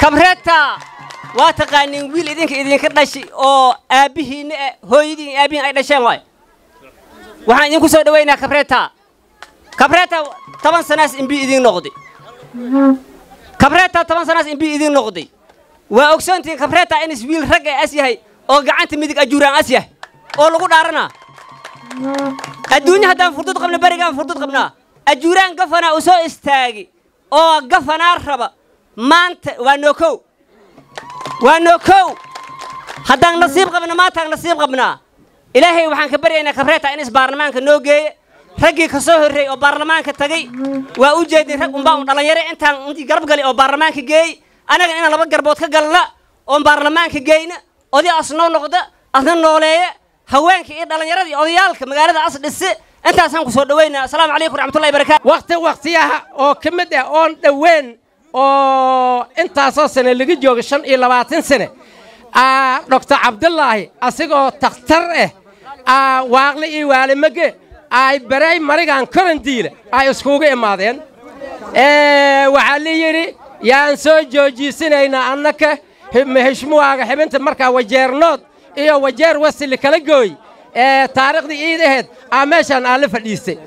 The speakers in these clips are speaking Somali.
kabreeta waa taqaaniin wiil idinka idinka dhashi oo aabbihiinna eh hooyadiin aabbihiin ay dhasheen waay waxaan idinku soo dhowaynaa kabreeta kabreeta toban sanaas imbi idiin noqday kabreeta toban sanaas imbi idiin noqday waa ogsoontihiin kabreeta inis wiil rag ee as yahay oo gacanta midig ajuuraan as yahay oo lagu dhaaranaa adduunya haddaan furdud qabna berigaan furdud qabnaa ajuuraan gafanaa u soo istaagi oo gafanaa raba maanta waa noo kow waa noo kow haddaan nasiib qabna maantaan nasiib qabnaa ilaahay waxaan ka baryaynaa kabreeta inis baarlamaanka noo geeye raggii ka soo horreeyey oo baarlamaanka tagay waa u jeedin rag unbaa un dhallinyaro intaan intii garab gali oo baarlamaanka geeyey annaga inaan laba garbood ka galna oon baarlamaanka geyna oday as noo noqda asna nooleeya haweenka iyo dhallinyarada iyo odayaalka magaalada as dhise intaasaan ku soo dhowaynaa asalaamu calaykum raxmatullahi barakaatu wakhti wakhtiyaha oo ka mid ah oon dhoweyn oo intaasoo sane laga jooga shan iyo labaatan sane doctor cabdulaahi asigoo takhtar ah waaqli iyo waalimage ay baray marigan korandiila ay iskugu imaadeen waxaa la yidhi yaan soo joojiisanaynaa annaka heshmuwaaga xibinta markaa wajeernood iyo wajeer wasili kala gooy taariikhdii iid aheed aa meeshaan aan la fadhiistay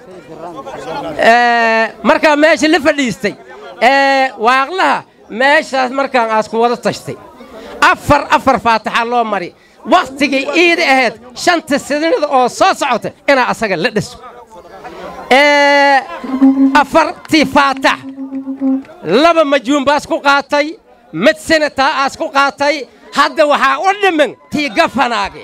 markaa meesha la fadhiistay waaqlaha meeshaas markaan aas ku wada tashtay afar afar faataxa loo mari wakhtigii iida ahayd shanta sidinada oo soo socota inaa asaga la dhiso afartii faatax laba majuun baas ku qaatay mid senataa aas ku qaatay hadda waxaa u dhiman tii gafanaage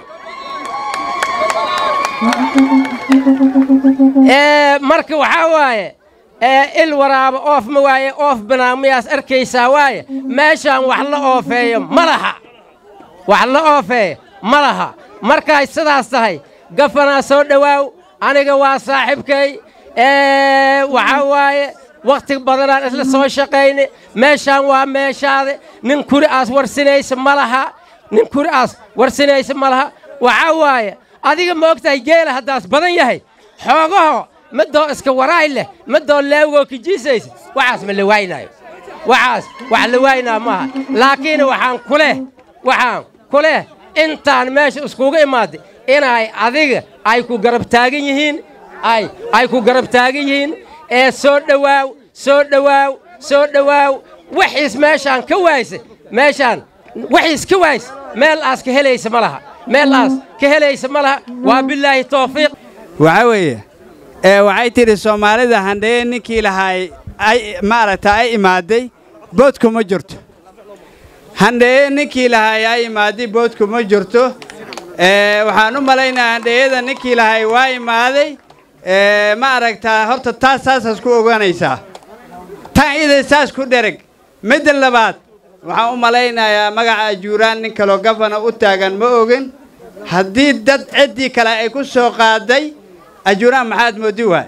marka waxaa waaye il waraaba oof ma waaye oof banaamiyaas arkaysaa waaye meeshaan wax la oofeeyo ma laha wax la oofeeyo ma laha markay sidaas tahay gafanaa soo dhowaaw aniga waa saaxiibkay waxaa waaye wakhti badanaan isla soo shaqayne meeshaan waa meeshaade nin kuri aas warsinaysa ma laha nin kuri aas warsinaysa ma laha waxaa waaye adiga ma ogtahay geela haddaas badan yahay xoogaho midoo iska waraay leh midoo leewgoo kijiisaysa waxaas ma la waynaayo waxaas wax la waynaa maaha laakiin waxaan ku leh waxaan ku leh intaan meesha iskugu imaaday inay adiga ay ku garab taagan yihiin ay ay ku garab taagan yihiin ee soo dhowaaw soo dhowaaw soo dhowaaw wixiis meeshaan ka waaysa meeshaan wixiis ka waaysa meel aas ka helaysa ma laha meel aas ka helaysa ma laha waa bilaahi tawfiiq waxaa weeye ee waxay tidhi soomaalida handheye ninkii lahaay ay maaragta ay imaaday boodku ma jirto handheye ninkii lahaay ay imaaday boodku ma jirto ee waxaan u malaynaa handheyada ninkii lahaay waa imaaday ee ma aragtaa horta taas saasaas ku ogaanaysaa tan ida saas ku dhereg midda labaad waxaan u malaynayaa magaca ajuuraan nin kaloo gafana u taagan ma ogin haddii dad ciddii kale ay ku soo qaaday ajuuraan maxaad moodi waay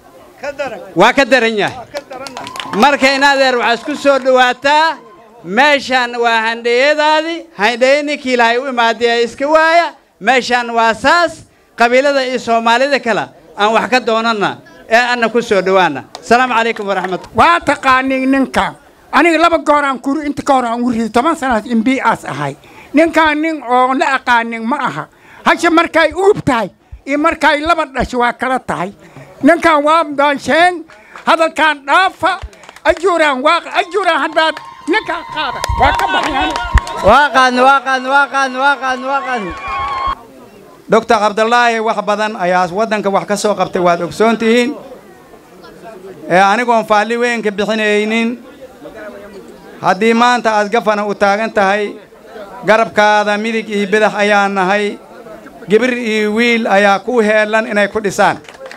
waa ka daran yahay marka in adeer waxaa isku soo dhowaataa meeshaan waa handheyadaadii handheye ninkii lahay u imaadee iska waaya meeshaan waa saas qabiilada iyo soomaalida kale aan wax ka doonanna ee anna ku soo dhowaana asalaamu calaykum waraxmat waa taqaaniin ninkan aniga laba goor aan kuri inta ka hor aan uriday toban sanaas imbi'aas ahay ninkaan nin oo la aqaanin ma aha hashe markay uub tahay iyo markay laba dhasho waa kala tahay ninkan waa daansheen hadalkaan dhaafa ajuuraan waa ajuuraan haddaad ninkaan qaada waa ka baxyaan waa qaadna waa qaadna waa qaadna waa qaadna waa qaadna doctor cabdulaahi wax badan ayaa waddanka wax ka soo qabtay waad ogsoon tihiin ee anigoon faalli weyn ka bixinaynin haddii maanta aad gafana u taagan tahay garabkaada midig iyo bidax ayaa nahay gibir iyo wiil ayaa ku heellan inay ku dhisaan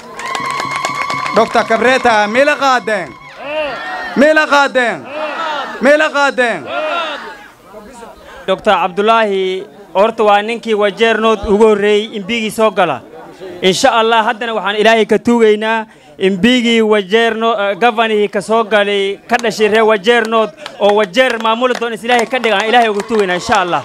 doctor kabreta mila qaadeen mila qaadeen mila qaadeen doctor cabdulaahi horta waa ninkii wajeernood ugu horreeyey imbigii soo gala insha allah haddana waxaan ilaahay ka tuugaynaa imbigii wajeerno gafanihii ka soo galay ka dhashay reer wajeernood oo wajeer maamuli doon is ilaahay ka dhigaan ilaahay uga tuugaynaa insha allah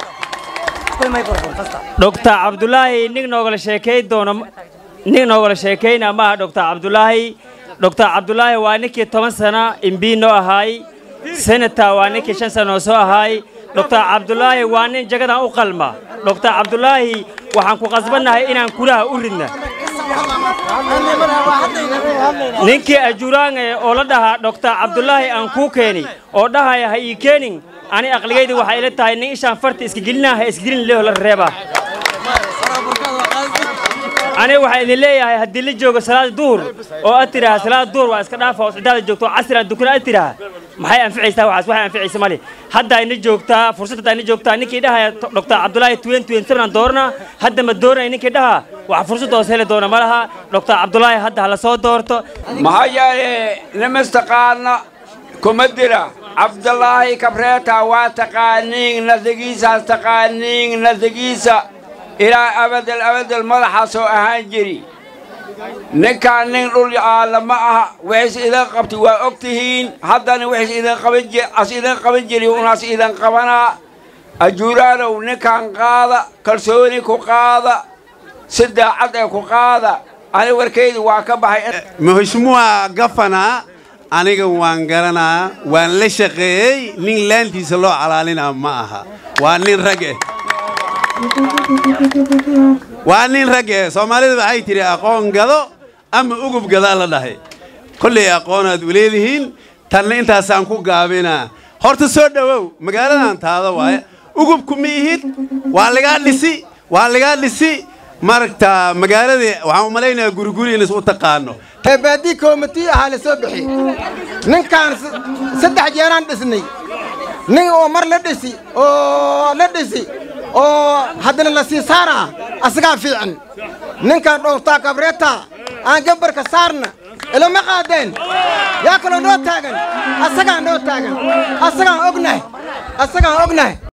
doctor cabdulaahi nin noogala sheekay doono nin noogala sheekayna maaha doctor cabdulaahi doctor cabdulaahi waa ninkii toban sana imbii noo ahaay senator waa ninkii shan sano soo ahaay doctor cabdulaahi waa nin jagadan u qalma doctor cabdulaahi waxaan ku qasbannahay inaan kuraha u ridna ninkii ajuraange oo la dhahaa doctor cabdulaahi aan kuu keeni oo dhahaya ha ii keenin ani aqligaydi waxay ila tahay nin ishaan farta iska gelinaa ha isgelin leho la reeba ani waxaan idin leeyahay haddii la joogo salaada duhur oo aad tidhaha salaada duhur waa iska dhaafa oo cidaada joogto oo casri aan dukana aad tidhaha maxay anficaysaa waxaas waxay anficaysa male hadda ina joogtaa fursad hadda ina joogtaa ninkii dhahaya doctor cabdulaahi twen twen seven aan doorna hadda ma dooranay ninkii dhaha wax fursad hoos heli doona ma laha doctor cabdulaahi hadda hala soo doorto maxaa yeele nimastaqaana kuma dira cabdulaahi kabreeta waa taqaaniin nasigiisaas taqaaniin nasigiisa ilaa abadel abadel madaxaasoo ahaan jiri ninkaan nin dhul aalla ma aha wixiis idin qabti waa og tihiin haddana wixiis idin qaban ji as idin qaban jiri unaas idin qabanaa ajuuraanow ninkaan qaada kalsooni ku qaada si daacad ee ku qaada ani warkaydu waa ka baxay mheshimiwa gafana aniga waan garanaa waan la shaqeeyey nin laantiisa loo calaalinaa ma aha waa nin rag eh waa nin rag eh soomaalida waxay tidhi aqoon gado ama ugub gadaa la dhahay kollay aqoonaad u leedihiin tanna intaasaan ku gaabinaa horta soo dhowow magaaladan taada waaye ugubku ma ihid waa lagaa dhisi waa lagaa dhisi maragta magaaladii waxaan u malaynayaa guriguri inas u taqaano baadii koomitii ahaa la soo bixi ninkaan saddex jeeraan dhisnay nin oo mar la dhisi oo la dhisi oo haddana la sii saara asagaa fiican ninkaan dhowrtaa kabreeta aan gambarka saarna ilama qaadeen yaa kaloo noo taagan asagaan noo taagan asagaan ognahay asagaan ognahay